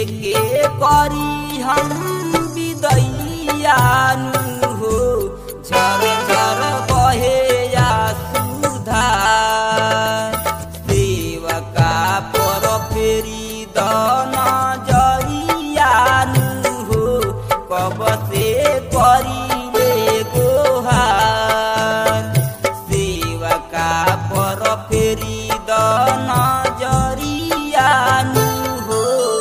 के करी हम विदैयानु हो झर झर बहे या सुधार सेवका पर फेरी दन जरियानु हो कब से करिले गोहार सेवका पर फेरी दन जरियानु हो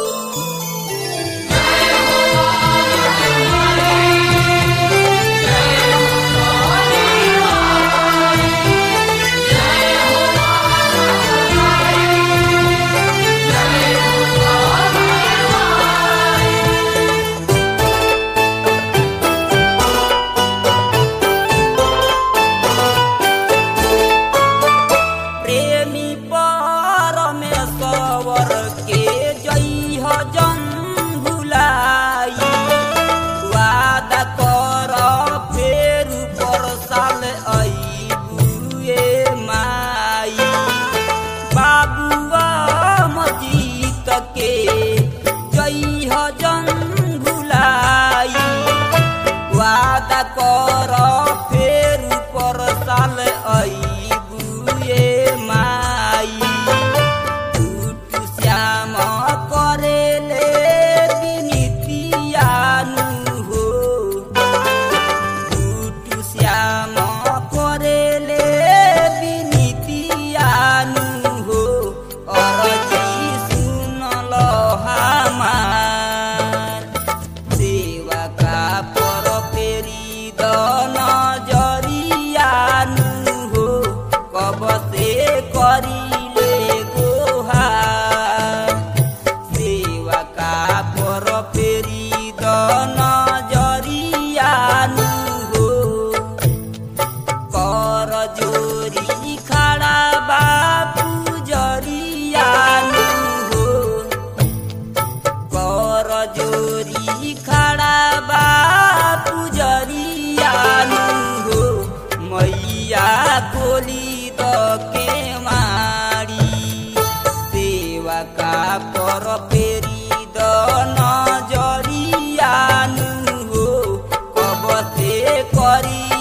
प्रेमी परमेश्वर के जइह जन भुलाई वादा कर फेर पर साल अइबुए माई बाबुआ मजीत के जइह जन भुलाई वादा कर फेर पर साल अइबुए माई टूट श्याम करेले विनितियानु हो टूट श्याम करेले विनितियानु हो अरजी सुनल हमार सेवका पर फेरी दन जरियानु हो कब से करिले गोहार सेवका पर फेरी दन जरियानु हो कर जोरी खड़ा बापू जरियानु हो कर जोरी खड़ा बापू जरियानु हो मैया गोली द के मारी सेवा का पर फेरी द नजरियानु हो कब से करी